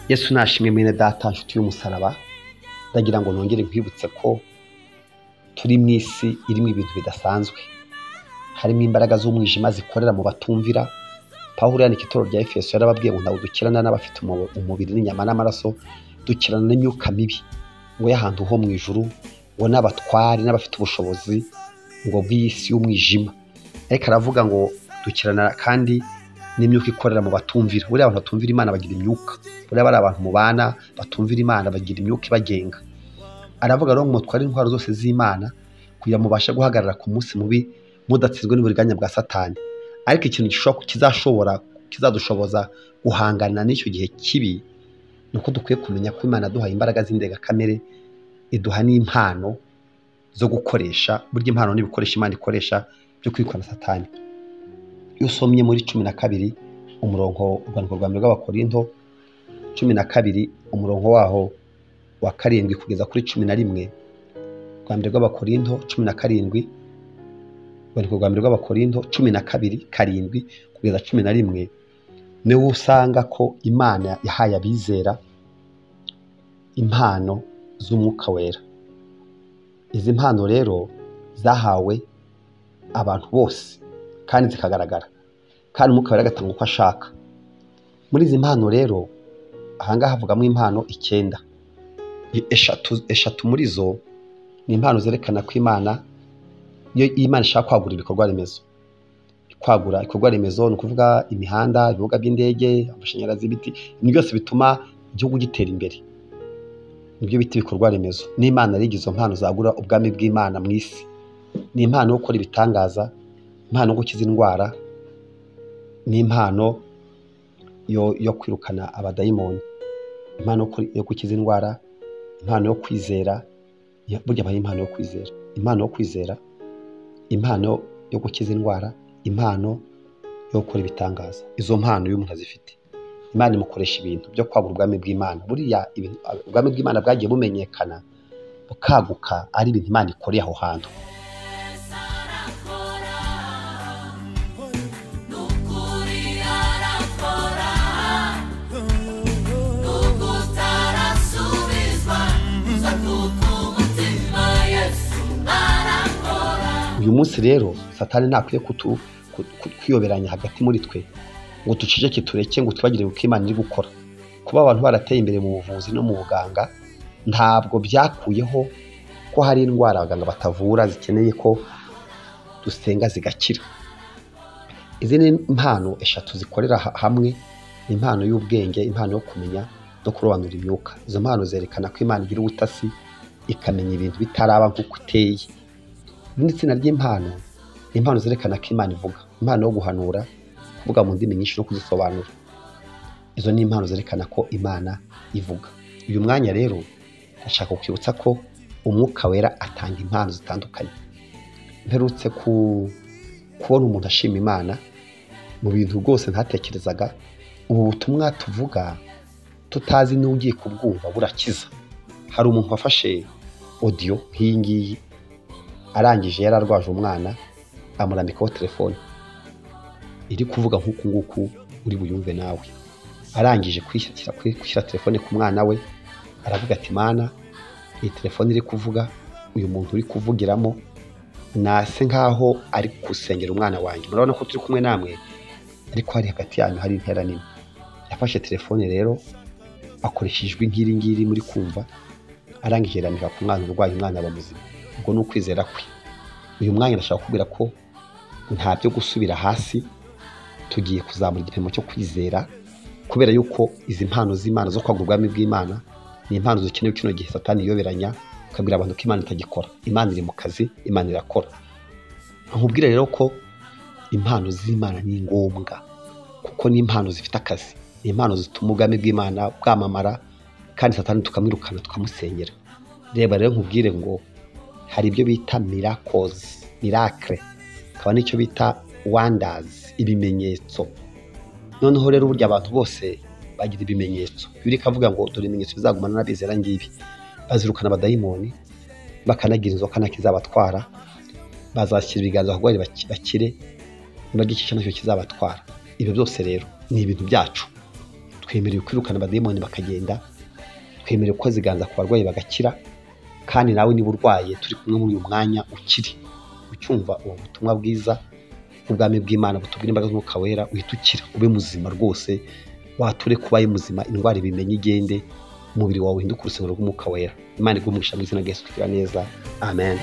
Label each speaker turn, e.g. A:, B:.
A: yesu nashimye mwene data nshuti y'umusaraba ndagira ngo nongere nkwibutse ko turi mu isi irimo ibintu bidasanzwe harimo imbaraga z'umwijima zikorera mu batumvira pawulo yandika itorero rya efeso yarababwiye ngo ntabwo dukirana n'abafite umu- umubiri n'inyama n'amaraso dukirana n'imyuka mibi ngo y'ahantu ho mu ijuru ngo n'abatwari n'abafite ubushobozi ngo bw'isi y'umwijima ariko aravuga ngo dukirana kandi n'imyuka ikorera mu batumvira buriya abantu batumvira imana bagira imyuka buriya bari abantu mubana batumvira imana bagira imyuka ibagenga aravuga rero ngo mutware intwaro zose z'imana kugira mubashe guhagarara ku munsi mubi mudatsinzwe n'uburiganya bwa satani ariko ikintu gishobora kizashobora kizadushoboza guhangana n'icyo gihe kibi ni uko dukwiye kumenya ko imana yaduhaye imbaraga z'indengakamere iduha n'impano zo gukoresha burya impano n'ibikoresho imana ikoresha byo kwikora na satani iyo usomye muri cumi na kabiri umurongo urwandiko rwa mbere rw'abakorinto cumi na kabiri umurongo waho wa karindwi kugeza kuri cumi na rimwe rwa mbere rw'abakorinto cumi na karindwi urwandiko rwa mbere rw'abakorinto cumi na kabiri karindwi kugeza cumi na rimwe niwo usanga ko imana yahaye abizera impano z'umwuka wera izi mpano rero zahawe abantu bose kandi zikagaragara kandi umwuka wera agatanga uko ashaka muri izi mpano rero ahangaha havugamo impano icyenda eshatu eshatu muri zo ni impano zerekana ko imana iyo iyo imana ishaka kwagura ibikorwa remezo kwagura ibikorwa remezo ni ukuvuga imihanda ibibuga by'indege amashanyarazi ibiti ibintu byose bituma igihugu gitera imbere nibyo bita ibikorwa remezo n'imana yari igize izo mpano zagura ubwami bw'imana mu isi ni impano yo gukora ibitangaza impano yo gukiza indwara n'impano yo, yo kwirukana abadayimoni impano yo kuri- yo gukiza indwara impano yo kwizera ya- burya aba ari impano yo kwizera impano yo kwizera impano yo gukiza indwara impano yo gukora ibitangaza izo mpano iyo umuntu azifite imana imukoresha ibintu byo kwagura ubwami bw'imana buriya ibintu- ubwami bw'imana bwagiye bumenyekana bukaguka ari ibintu imana ikoreye aho hantu uyu munsi rero satani ntakwiye kutu- ku- ku- kwiyoberanya hagati muri twe ngo duceceke tureke ngo twibagire uko imana iri gukora kuba abantu barateye imbere mu buvuzi no mu buganga ntabwo byakuyeho ko hari indwara abaganga batavura zikeneye ko dusenga zigakira izi ni impano eshatu zikorera ha- hamwe ni impano y'ubwenge impano yo kumenya no kurobanura imyuka izo mpano zerekana ko imana igira ubutasi ikamenya ibintu bitaraba nk'uko iteye irindi tsinda ry'impano ni impano zerekana ko imana ivuga impano yo guhanura kuvuga mu ndimi nyinshi no kuzisobanura izo ni impano zerekana ko imana ivuga uyu mwanya rero ndashaka kukwibutsa ko umwuka wera atanga impano zitandukanye mperutse ku kubona umuntu ashima imana mu bintu rwose ntatekerezaga ubu butumwa tuvuga tutazi n'ugiye kubwumva burakiza hari umuntu wafashe odiyo nk'iyi ngiyi arangije yari arwaje umwana amurambikaho telefone iri kuvuga nk'uku nguku uri buyumve nawe arangije kwishyira- kwi- gushyira telefone ku mwana we aravuga ati mana iyi telefone iri kuvuga uyu muntu uri kuvugiramo nase nkaho ari gusengera umwana wanjye murabona ko turi kumwe namwe ariko hari hagati yanyu hari intera nini yafashe telefone rero akoresheje ijwi nk'iri ngiri muri kumva arangije yarambika ku mwana urwaye umwana aba muzima ubwo ni ukwizera kwe uyu mwanya ndashaka kubwira ko nta byo gusubira hasi tugiye kuzamura igipimo cyo kwizera kubera yuko izi mpano z'imana zo kwagura ubwami bw'imana ni impano zikenewe kino gihe satani iyoberanya ukabwira abantu ko imana itagikora imana iri mu kazi imana irakora nkubwire rero ko impano z'imana ni ngombwa kuko ni impano zifite akazi ni impano zituma ubwami bw'imana bwamamara kandi satani tukamwirukana tukamusengera reba rero nkubwire ngo hari ibyo bita miracles miracle hakaba n'icyo bita wonders ibimenyetso noneho rero burya abantu bose bagira ibimenyetso bibiri ikavuga ngo dore ibimenyetso bizagumana n'abizera ngibi bazirukana abadayimoni bakanagira inzoka nta kizabatwara bazashyira ibiganza ku barwayi baki- bakire nibagikica nacyo kizabatwara ibyo byose rero ni ibintu byacu twemerewe kwirukana abademoni bakagenda twemerewe gukoza iganza ku barwayi bagakira kandi nawe niba urwaye turi kumwe muri uyu mwanya ukiri ucyumva ubu butumwa bwiza ubwami bw'imana butubwira imbaraga z'umwuka wera uhita ukira ube muzima rwose wature kuba ari muzima indwara ibimenye igende umubiri wawe uhinduke urusengero rw'umwuka wera imana iguhe umugisha mu izina rya yesu kugira neza amen